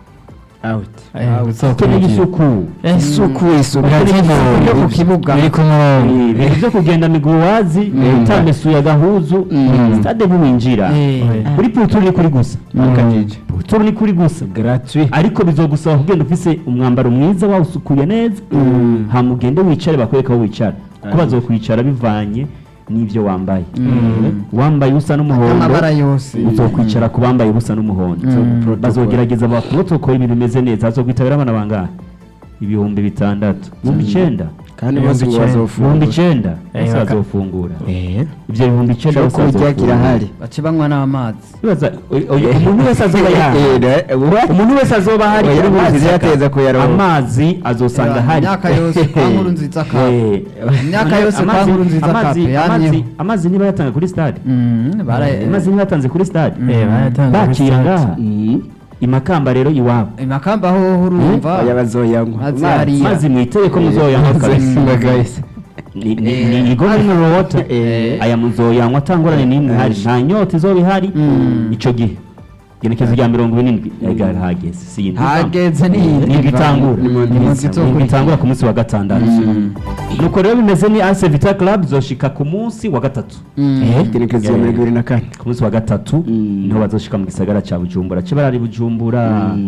out Eh, uzokwinjira. ukeneye isuku Eh, isuku isuku yo ku kibuga biri ku murongo ibintu byo kugenda miguwazi utamesuye agahuzu stade ntiwinjira Eh. kuri puturu ni kuri gusa akajije puturu ni kuri gusa gratuit ariko bizogusaba kugenda ufise umwambaro mwiza wawusukuye neza hama ugende wicare bakwereka aho wicara kuko bazokwicara bivanye n'ibyo wambaye wambaye usa n'umuhondo amabara yose uzokwicara ku bambaye ubusa n'umuhondo bazogerageza bakurotokora ibintu bimeze neza hazokwitabira abana bangahe ibihumbi bitandatu ibihumbi icenda kandi Ibihumbi bose icenda. ibihumbi bazofungura icenda Eh, bose baka- bazofungura eh ibyo bihumbi icenda cyo bose kurya bazofungura. kirahari bace banywa n'amazi Bibaza, oy- oy- umuntu wese azoba yaha Eh, what? umuntu wese azoba hari Oya, kuri buri amazi zaka. yateza kuyaronka. amazi azosanga hari imyaka yose kwa nkuru nziza kape Eh, Imyaka yose kwa amazi- nkuru nziza amazi- kape, amazi- yamyeho. amazi niba yatanga kuri stade Mm, bara- amazi niba yatanze kuri stade Eh, bayatanze kuri bakira stade. ngaha Mm. imakamba rero iwabo imakamba ho urumva oya bazoyanywa Mazi hariya. mazi mwitere ko muzoyanywa kabisa Simba guys Ni- ni- ni igo mineral water Eh. aya muzoyanywa atangorane n'imwe ihari nta nyota izoba ihari ico gihe igenekezo rya mirongo irindwi yari hageze si iyi ndwi hageze ni Nibwo itangura. Ni mu nzi zo Nibwo kuri- itangura ku munsi wa gatandatu nuko rero bimeze ni AS Vita Club zoshika ku munsi wa gatatu igenekezo ya mirongo ibiri na kane ku munsi wa gatatu Mm. niho bazoshika mu gisagara ca Bujumbura ce barari Bujumbura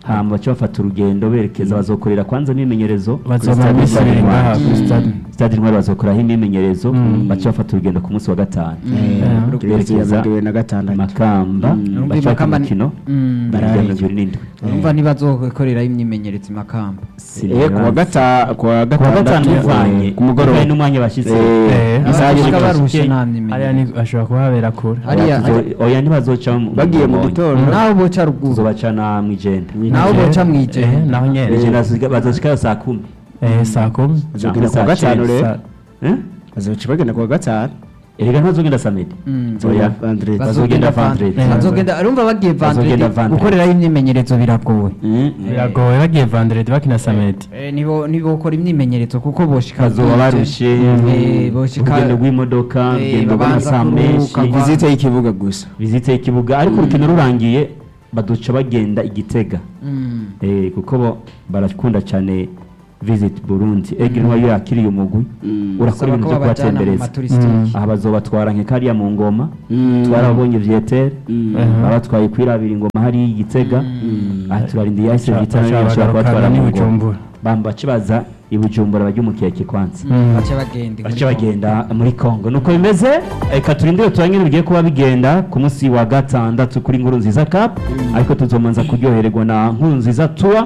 hama bace bafata urugendo berekeza bazokorera kwanza imyimenyerezo kuri bazomara stade iminsi ibiri Intwari. ngaha kuri stade stade intwari bazokoraho imyimenyerezo bace bafata urugendo ku munsi wa gatanu berekeza mirongo na gatandatu makamba Urumva bace bafata Makamba ni- umukino Mm. barajya mirongo ibiri n'indwi urumva ntibazokoreraho imyimenyerezo i makamba Eh, ku wa gata ku wa ku wa gatanu gatandatu bivanye eh, ku mugoroba bivanye n'umwanya bashyitse Eh, Eh, isaha abashika y'ijoro. barushe nta hariya myimenyerezo ni ashobora kuhabera kure hariya Bazo- oya ntibazoca mu- bagiye mu Mbonyi. gitondo naho boca ruguru tuzobacana mw'ijenda naho boca mu Eh, ijenda naho nyene ijenda bazoshikayo saa kumi Eh, saa kumi bazogenda ku wa saa gatanu cenda. rero Saa- Eh? bazoca bagenda ku wa gatanu erega ntibazogenda samedi Mm. oya Vendredi. bazogenda vendredi bazogenda urumva bagiye Bazogenda vandredi vendredi. gukoreraho imyimenyerezo biragoye Mm. biragoye bagiye vandredi bakina samedi Eh, nibo nibokora imyimenyerezo kuko boshika bazoba bwije. barushe Eh, boshika urugendo rw'imodoka Eh, urugendo babanza rw'amasaha menshi kuruhuka, vizite y'ikibuga gusa visite y'ikibuga ariko urukino rurangiye baduca bagenda igitega Mm. Eh, kuko bo barakunda cyane visit burundi egiri niyo yakiriye umugwi urakora Basaba ibintu ko byo babajyana mu kubatembereza maturisitike aha bazobatwara nk'ekariya mu ngoma Mm. twarabonye vyetere Mhm. babatwaye kwirabira ingoma hariya i gitega aha turarinda yahise Baca- vitana baca bashobora kubatwara bagarukana mu n'i ngoma Bujumbura. bamba bace baza i bujumbura bajya umukeke kwanza bace bagenda bace bagenda muri congo nuko bimeze reka turindire turangire bigiye kuba bigenda ku munsi wa gatandatu kuri nkuru nziza cup ariko tuzomanza kuryohererwa na nkuru nziza tour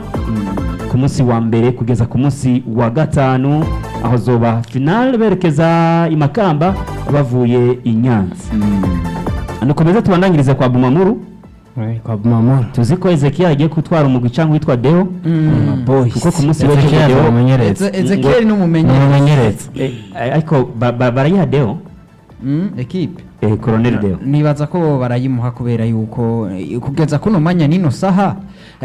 ku munsi wa mbere kugeza ku munsi wa gatanu aho zoba final berekeza i makamba bavuye i nyanza nukomeza tubandangirize kwa bumamuru Eh, kwa Bumamuru tuzi ko ezekiel agiye gutwara umugwi cyangwa witwa deo kuko ku munsi w'ejo Ezekiel deo umumenyereza ezekiel n'umumenyereza umumenyereza Eh, ariko ba- ba- barayiha deo Mm, ekipe eh, colonel deo nibaza ko barayimuha kubera yuko eh, kugeza kuno mwanya nino saha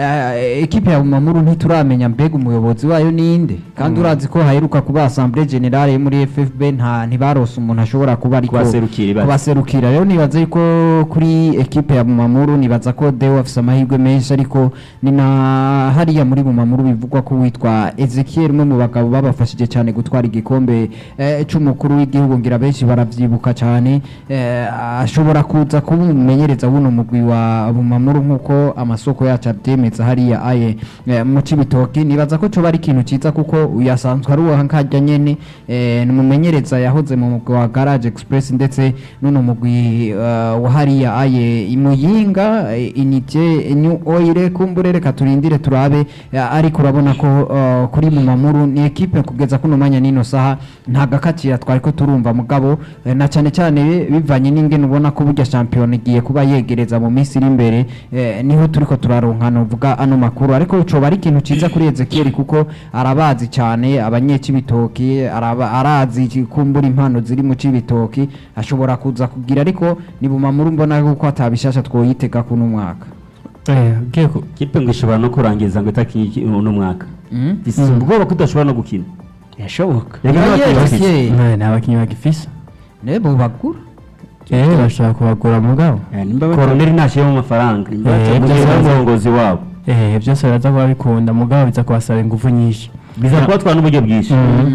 eh, ekipe ya Bumamuru ntituramenya mbega umuyobozi wayo ninde kandi urazi ko haheruka kuba assemblée générale yo muri FFB nta ntibarose umuntu ashobora kuba ariko Kubaserukira ibaze. kubaserukira rero nibaza yuko kuri ekipe ya Bumamuru nibaza ko Deo afise amahirwe menshi ariko ni na hariya muri Bumamuru bivugwa ko witwa Ezekiel umwe mu bagabo babafashije cyane gutwara igikombe eh, c'umukuru w'igihugu ngira benshi baravyibuka cyane eh, ashobora kuza kumumenyereza buno mugwi wa Bumamuru nkuko amasoko yacu abyemeza hariya aye eh, mu Cibitoki nibaza ko coba ari ikintu ciza kuko uyasanzwe ari uwa nkajya nyene eh, ni umumenyereza yahoze mu mugwi wa Garage Express ndetse n'uno mugwi eh, wa hariya aye imuyinga eh, inite new oil kumbure reka turindire turabe eh, ariko urabona ko eh, kuri Bumamuru ni ekipe kugeza kuno mwanya nino saha nta gakatira twari ko turumva mugabo eh, na cyane cyane bivanye n'ingene ubona ko burya shampiyona igiye kuba yegereza mu minsi iri imbere eh, niho turiko turaronka novuga ano makuru ariko coba ari ikintu ciza kuri Ezekiel kuko arabazi cyane abanyecibitoki araba arazi kumbura impano ziri mu cibitoki ashobora kuza kugira ariko ni bumamuru mbona kuko atabishasha twoyitega kuno mwaka Eh, ugiye ku- kipe ngo ishobora no kurangiza ngo itakinye uno mwaka Mm? Bisi ubwoba ko idashobora no gukina yashoboka Reka Oya, n'abakinnyi bafise. Ezekiel. Eh, nta bakinnyi bagifise nebo bagura eh bashaka kubagura mugabo Eh, nimba bata- koroneli ntashyiramo amafaranga Eh, mu gihe byose- umurongozi wabo eh byose baraza kuba bikunda mugabo biza kubasaba ingufu nyinshi biza kubatwara n'uburyo bwinshi